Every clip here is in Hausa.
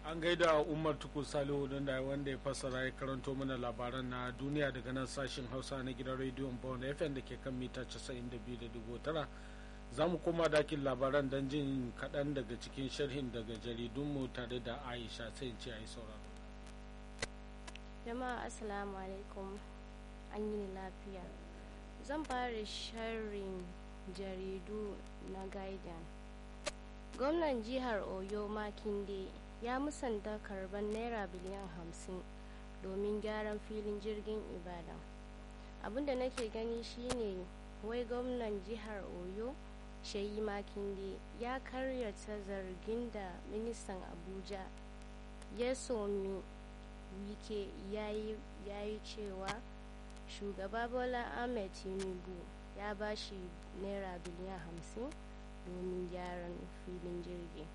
an gaida umar tuku salihu don da wanda ya fassara ya karanto mana labaran na duniya daga nan sashen hausa na gidan rediyon bawon fm da ke kan mita 92.9 za mu koma dakin labaran don jin kaɗan daga cikin sharhin daga jaridunmu tare da aisha sai ce a yi sauraro jama'a assalamu alaikum an yi lafiya zan fara sharhin jaridu na guardian gwamnan jihar oyo makinde ya musanta karban naira biliyan hamsin domin gyaran filin jirgin ibadan abinda nake gani shine wai gwamnan jihar oyo shayi makinde ya karyata zargin da ministan abuja ya somi wike ya yi cewa shugaba bola ahmed tinubu ya ba shi naira biliyan hamsin domin gyaran filin jirgi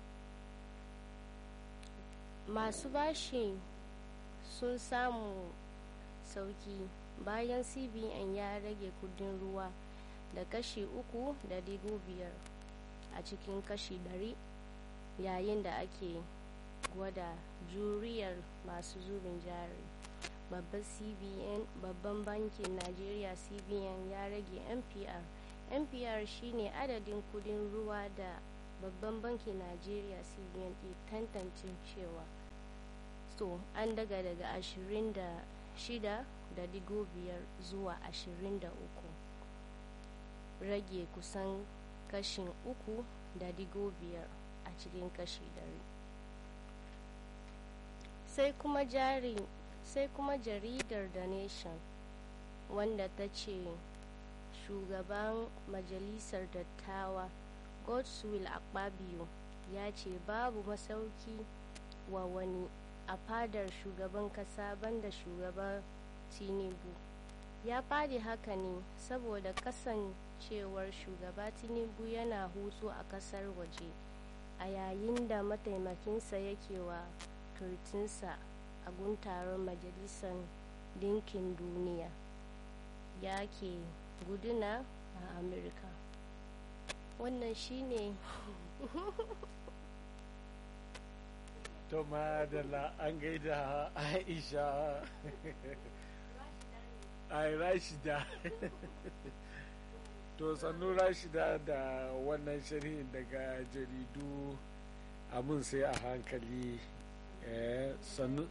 masu bashi sun samu sauki bayan cbn ya rage kudin ruwa da kashi uku da digo biyar a cikin kashi dari yayin da ake gwada juriyar masu zubin jari babban cbn babban bankin najeriya cbn ya rage npr npr shine adadin kudin ruwa da babban bankin najeriya cbn ke tantance cewa so an daga daga 26 da digo biyar zuwa 23 rage kusan kashin uku da digo biyar a cikin kashi dari sai kuma jari sai kuma jaridar the nation wanda ta ce shugaban majalisar dattawa godswill akpabio ya ce babu masauki wa wani a fadar shugaban kasa banda shugaban tinubu ya fadi haka ne saboda kasancewar shugaba tinubu yana hutu a kasar waje a yayin da mataimakinsa yake wa turtinsa a guntaron majalisar dinkin duniya ya ke guduna a amurka wannan shine to madalla an gaida aisha ai rashida to sannu rashida da wannan sharhin daga jaridu abin sai a hankali sannu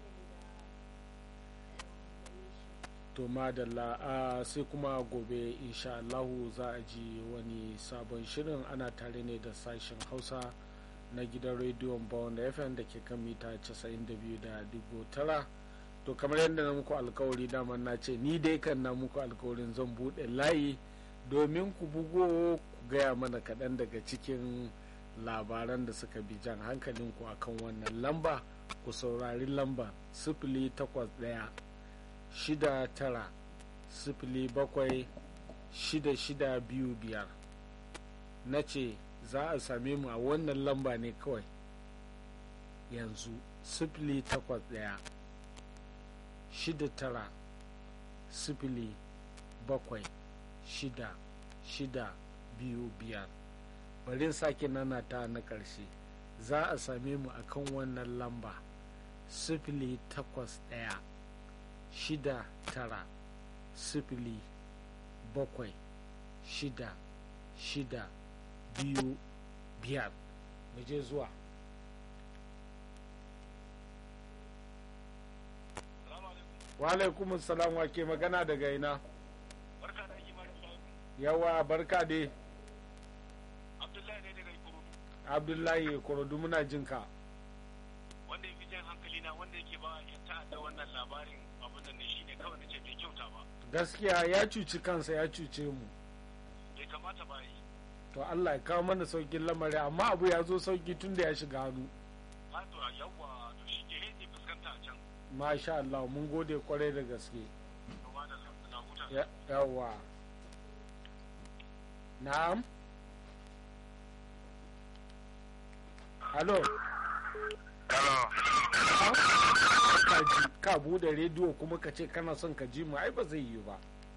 to madalla a sai kuma gobe insha Allahu za a ji wani sabon shirin ana tare ne da sashen hausa na gidan rediyon bawon da fm da ke kan mita 92.9 to kamar yadda na muku alkawari dama na ce ni dai kan na muku alkawarin zan buɗe layi domin ku bugo ku gaya mana kaɗan daga cikin labaran da suka bi jan hankalinku akan wannan lamba ku saurari lamba sifili takwas ɗaya shida tara sifili bakwai shida shida biyu biyar na ce za a same mu a wannan lamba ne kawai yanzu sifili takwas ɗaya shida tara sifili bakwai shida shida biyu biyar bari sake nana ta na ƙarshe za a same mu a kan wannan lamba sifili takwas ɗaya shida tara sifili bakwai shida shida biyu biyar mu je zuwa wa salam wa ke magana daga ina yawa barka dai abdullahi ne daga ikorodu abdullahi ikorodu muna jinka wanda ya fi jan hankali na wanda yake ba ya ta'adda wannan labarin abin da ne shine kawai na ce bai kyauta ba gaskiya ya cuci kansa ya cuce mu bai kamata ba yi to allah ya kawo mana saukin lamari amma abu ya zo sauki tun da ya shiga hannu a to yawwa to shi ke zai fuskanta a can masha allah mun gode kwarai da gaske kuma da na huta yawa na'am halo ka ji ka bude rediyo kuma ka ce kana son ka ji mu ai ba zai yi ba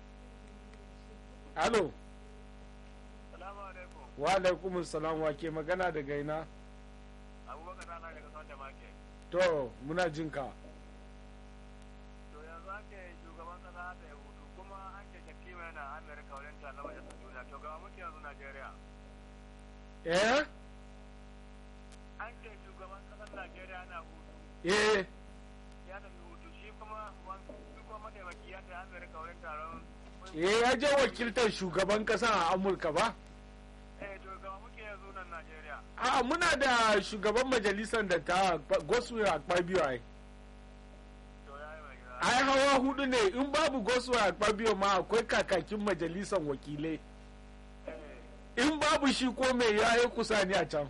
halo salamu alaikum wa alaikum salam wa ke magana daga ina abubakar rana daga son da make to muna jin ka to yanzu ake shugaban kasa da ya hutu kuma an ke jakima yana amerika wajen ta na majalisar duniya to ga muke yanzu najeriya eh an ce shugaban kasar najeriya na hutu eh ya tafi hutu shi kuma shi kuma mataimaki ya tafi amerika wajen taron eh ya je wakiltar shugaban kasa a amurka ba eh to ga muke yanzu nan najeriya a muna da shugaban majalisar da ta goswe akpabio ai to ya yi mai gida ai hawa hudu ne in babu goswe akpabio ma akwai kakakin majalisar wakilai eh in babu shi ko mai ya yi kusa ni a can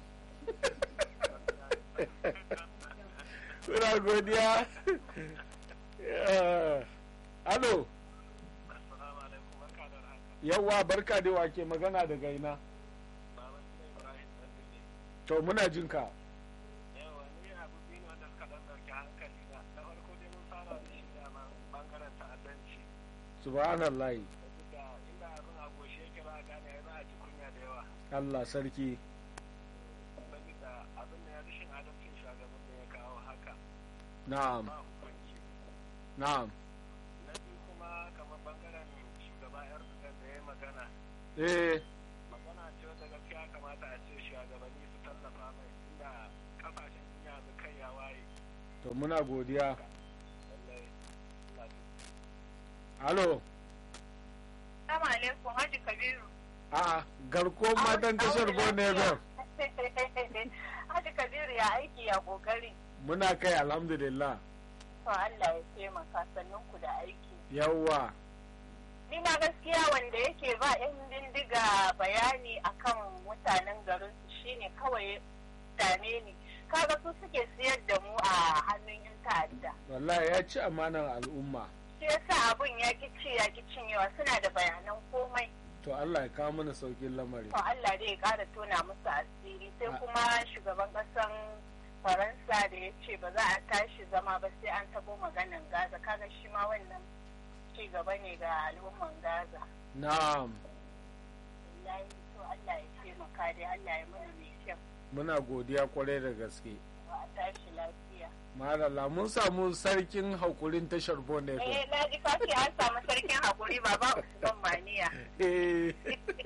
Muna godiya. Eh, Alo, assalamu alaikum barka da haka yawwa barka da wake magana daga ina. baban gida ibrahim dan ne To muna jin ka. yawa ni abu biyu ne wanda suka dan dauki hankali na na farko dai mun fara da shi dama bangaren ta'addanci Subhanallah. da inda abin a goshe yake ba a gane za a ji kunya da yawa Allah sarki. saboda abin da ya rashin adalcin shugaban da ya kawo haka Na'am, ba hukunci na'am. na biyu kuma kamar bangaren shugaba erdogan da ya yi magana Eh, magana ce wata gaskiya kamata a ce shugabanni su tallafa mai inda kasashen duniya su kai ya waye to muna godiya. lallai ina ji Alo, Assalamu alaikum Haji Kabiru. a garko matan tashar Bone FM. Haji Kabiru ya aiki ya kokari. Muna kai alhamdulillah. To Allah ya taimaka sannan ku da aiki. Yawwa, Ni ma gaskiya wanda yake ba 'yan bindiga bayani akan mutanen garin su shine kawai dame ni. Kaga su suke siyar da mu a hannun 'yan ta'adda. wallahi ya ci amanar al'umma. Shi yasa abun ya ki ci ya ki cinyewa suna da bayanan komai. To Allah ya kawo mana saukin lamari. To Allah dai ya ƙara tona musu asiri sai A- kuma shugaban ƙasan Faransa da ya ce ba za a tashi zama ba sai an tabo maganan Gaza kaga shi ma wannan ci gaba ne ga al'umman Gaza. Na'am, Wallahi to Allah ya taimaka dai Allah ya mana mai kyau muna godiya kwarai da gaske. ba a tashi lafiya. Malala mun samu sarkin hakurin tashar Bone FM. Eh na ji kace an samu sarkin hakuri baba Usman Maniya. Eh.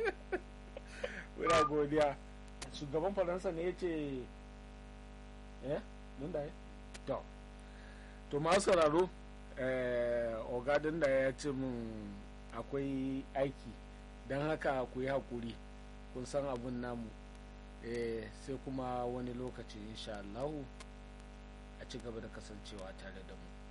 Muna godiya. Shugaban Faransa ne ya ce, eh, nun da ya? To, to masu sauraro, eh, ogadin da ya ce mun akwai aiki, don haka ku yi haƙuri, kun san abin namu, eh, sai kuma wani lokaci insha Allahu a ci gaba da kasancewa tare da mu.